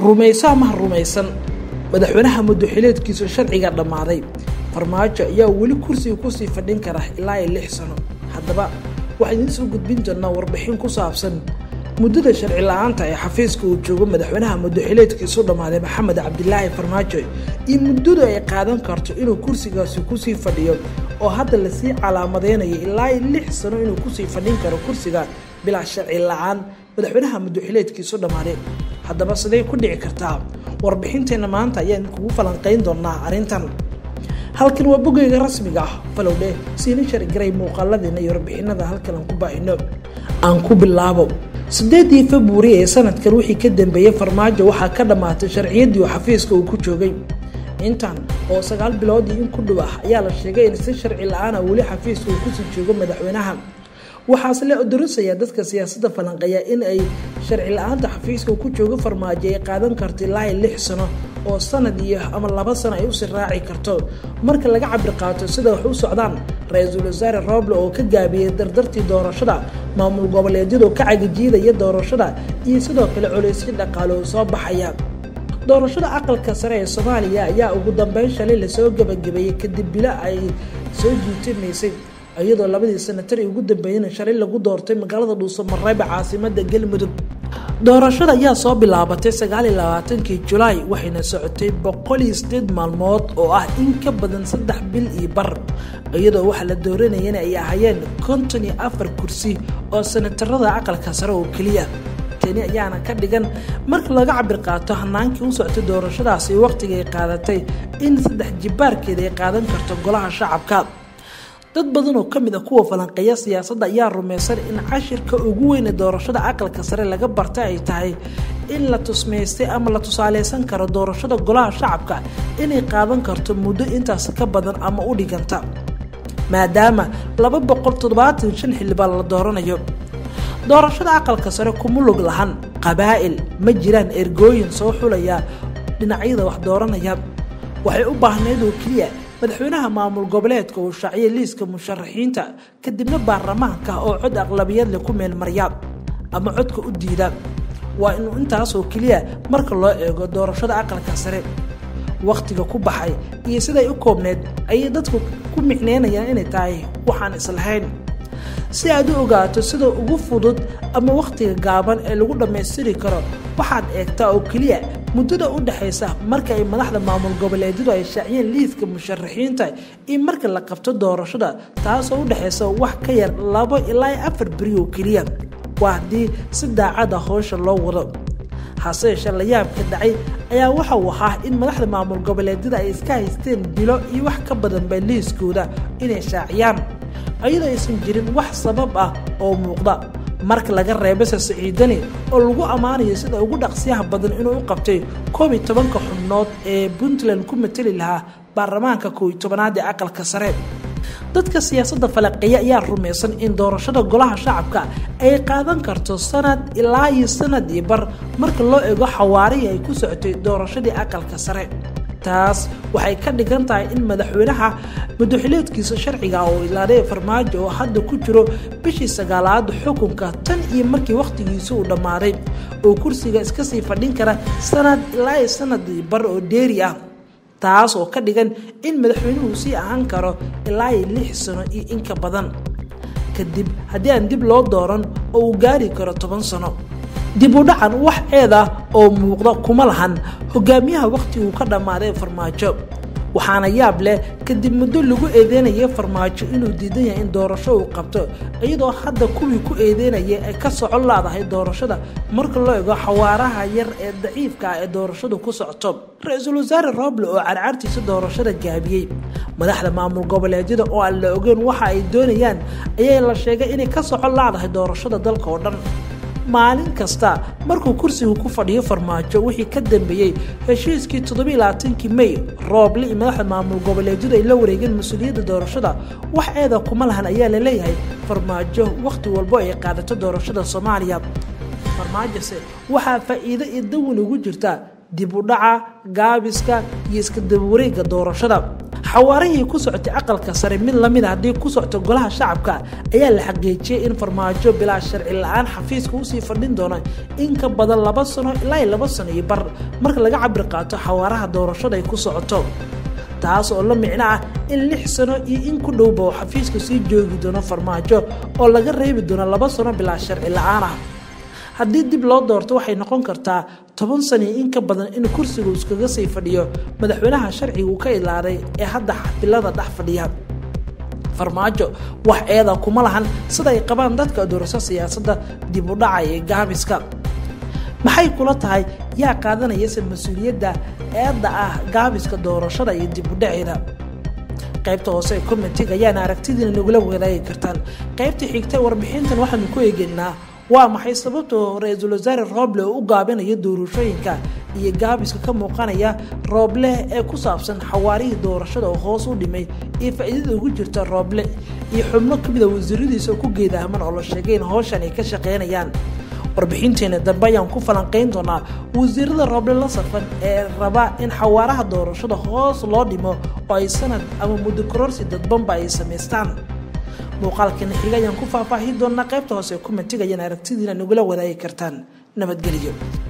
rumayso amaha rumaysan madaxweynaha muddoxileedkiisu sharciga dhammaaday farmaajo ayaa weli kursiga kusii fadhin kara ilaa iyo lix sano haddaba waxaan idiin soo gudbin doonaa warbixin ku saabsan muddada sharci la-aanta ee xafiiska uu joogo madaxweynaha muddoxileedkiisu dhammaaday maxamed cabdilaahi farmaajo iyo muddadu ay qaadan karto inuu kursigaasi kusii fadhiyo oo hadda lasii calaamadeynayo ilaa iyo lix sano inuu kusii fadhin karo kursiga bilaa sharci la-aan madaxweynaha muddoxileedkiisu dhammaaday haddaba siday ku dhici kartaa warbixinteenna maanta ayaan kugu falanqayn doonaa arrintan halkan waa bogeyga rasmiga ah falowdhe siina shargaray muuqaaladeena iyo warbixinada halkan aan ku baahino aan ku bilaabo sideedii februari ee sanadkan wixii ka dambeeyey farmaajo waxaa ka dhammaatay sharciyaddii uu xafiiska uu ku joogay intan oo sagaal biloodii in ku dhow ah ayaa la sheegay in si sharci la-aana weli xafiiska uu kusii joogo madaxweynaha waxaase la odorosaya dadka siyaasadda falanqeeya in ay sharci la-aanta xafiiska ku joogo farmaajo ay qaadan karto ilaa iyo lix sano oo sanad iyo ama laba sano ay usii raaci karto marka laga cabir qaato sida wax u socdaan ra-iisul wasaare rooble oo ka gaabiyey dardartii doorashada maamul goboleedyadu ka cagajiidaya doorashada iyo sidoo kale colaysyo dhaqaale oo soo baxaya doorashada aqalka sare ee soomaaliya ayaa ugu dambeyn shalay lasoo gebagabeeyey kadib bilo ay soo jiitimaysay iyadoo labadii sanatari ugu dambeeyeyna shalay lagu doortay magaalada dhuuso mareeba caasimada galmudug doorashada ayaa soo bilaabatay sagaaliyo labaatankii julaay waxayna socotay boqol iyo sideed maalmood oo ah in ka badan saddex bil iyo bar iyadoo waxa la dooranayana ay ahayeen konton iyo afar kursi oo sanatarada aqalka sare oo keliya tani ayaana ka dhigan marka laga cabir qaato hanaankii u soctay doorashadaasi waqtiga ay qaadatay in saddex jibaarkeeda ay qaadan karto golaha shacabka dad badan oo kamid a kuwa falanqeeya siyaasadda ayaa rumaysan in cashirka ugu weyne doorashada aqalka sare laga bartay ay tahay in la tusmaystay ama la tusaaleysan karo doorashada golaha shacabka inay qaadan karto muddo intaas ka badan ama u dhiganta maadaama laba boqol toddobaatan shan xildhibaan la dooranayo doorashada aqalka sare kuma log lahan qabaa'il ma jiraan ergooyin soo xulaya dhinacyada wax dooranaya waxay u baahnayd oo keliya madaxweynaha maamul goboleedka uu shaaciyay liiska musharaxiinta kadibna baarlamaanka oo cod aqlabiyadle ku meelmarya ama codka u diida waa inuu intaasoo keliya marka loo eego doorashada aqalka sare wakhtiga ku baxay iyo siday u koobneyd ayay dadku ku micneynayaan inay tahay waxaan islahayn si aad u ogaato sida ugu fudud ama wakhtiga gaaban ee lagu dhammaystiri karo waxaad eegtaa oo keliya muddada u dhexaysa marka ay madaxda maamul goboleedyadu ay shaaciyeen liiska musharaxiinta iyo marka la qabto doorashada taasoo u dhexaysa wax ka yar labo ilaa afar beri oo keliya waa haddii si daacada howsha loo wado hase yeeshee layaabka dhacay ayaa waxa uu ahaa in madaxda maamul goboleedyada ay iska haysteen bilo iyo wax ka badanba liiskooda inay shaaciyaan iyadoo aysan jirin wax sabab ah oo muuqda marka laga reebase siciidani oo lagu ammaanayo sida ugu dhaqsiyaha badan inuu u qabtay koob iyo tobanka xubnood ee puntland ku mateli lahaa baarlamaanka kow iyo tobanaad ee aqalka sare dadka siyaasadda falaqeeya ayaa rumaysan in doorashada golaha shacabka ay qaadan karto sanad ilaa iyo sanad iyo bar marka loo eego xawaarihii ay ku socotay doorashadii aqalka sare taas waxay ka dhigan tahay in madaxweynaha muddoxileedkiisa sharciga oo ilaaday farmaajo oo hadda ku jiro bishii sagaalaad xukunka tan iyo markii wakhtigiisa uu dhammaaday oo kursiga iska sii fadhin kara sanad ilaa iyo sanad bar oo dheeri ah taas oo ka dhigan in madaxweynuhu sii ahaan karo ilaa iyo lix sano iyo inka badan kadib haddii aan dib loo dooran oo uu gaari karo toban sano dib u dhacan wax ceed ah oo muuqda kuma lahan hogaamiyaha wakhtiguu ka dhammaaday farmaajo waxaana yaab leh kadib muddo lagu eedeynayay farmaajo inuu diidan yahay in doorasho uu qabto iyadoo hadda kuwii ku eedeynayay ay ka socon laadahay doorashada marka loo ego xawaaraha yar ee daciifka ah ee doorashadu ku socoto ra-iisul wasaare rooble oo carcartiisa doorashada gaabiyey madaxda maamul goboleedyada oo aan la ogeyn waxa ay doonayaan ayaa la sheegay inay ka socon laadahay doorashada dalka oo dhan maalin kasta markuu kursigu ku fadhiyo farmaajo wixii ka dambeeyey heshiiskii toddobailabaatankii mey rooble iyo madaxda maamul goboleedyadu ay la wareegeen mas-uuliyadda doorashada wax eeda kuma lahan ayaa la leeyahay farmaajo wakhti walbo ay qaadato doorashada soomaaliya farmaajose waxaa faa'iido iyo dawin ugu jirta dib u dhaca gaabiska iyo iska dabawareega doorashada xawaarihii ku socotay aqalka sare mid lamid a haddii ku socto golaha shacabka ayaa la xaqiijiyey in farmaajo bilaa sharci la-aan xafiiska usii fadhin doona in ka badan laba sano ilaa laba sano iyo bar marka laga cabir qaato xawaaraha doorashada ay ku socoto taas oo la micno ah in lix sano iyo in ku dhowba oo xafiiska sii joogi doono farmaajo oo laga reebi doono laba sano bilaa sharci la-aan ah haddii dib loo doorto waxay noqon kartaa toban sano iyo in ka badan in kursigu iskaga sii fadhiyo madaxweynaha sharciga uu ka ilaaday ee hadda xafilada dhex fadhiya farmaajo wax eeda kuma lahan sida ay qabaan dadka doorasho siyaasadda dib u dhacay ee gaabiska maxay kula tahay yaa qaadanayase mas-uuliyadda eedda ah gaabiska doorashada iyo dib u dhaceeda qaybta hoose ee commentiga ayaana aragtidiina nagula wadaagi kartaan qaybta xigta warbixintan waxaanu ku eegeynaa waa maxay sababtoo ra-iisul wasaare rooble oo u gaabinaya doorashooyinka iyo gaabiska ka muuqanaya rooble ee ku saabsan xawaarihii doorashada oo hoos u dhimay iyo faa'iidada ugu jirta rooble iyo xubno kamid a wasiiradiisa oo ku geedahman oo la sheegay in howshan ay ka shaqeynayaan warbixinteena dambe ayaan ku falanqayn doonaa wasiirada rooble la safan ee raba in xawaaraha doorashada hoos loo dhimo oo ay sanad ama muddo kororsi dadbanba ay samaystaan muuqaalkana xiga ayaan ku faahfaahin doonaa qaybta hoose ee kumentiga ayaan aragtidiina nagula wadaagi kartaan nabadgelyo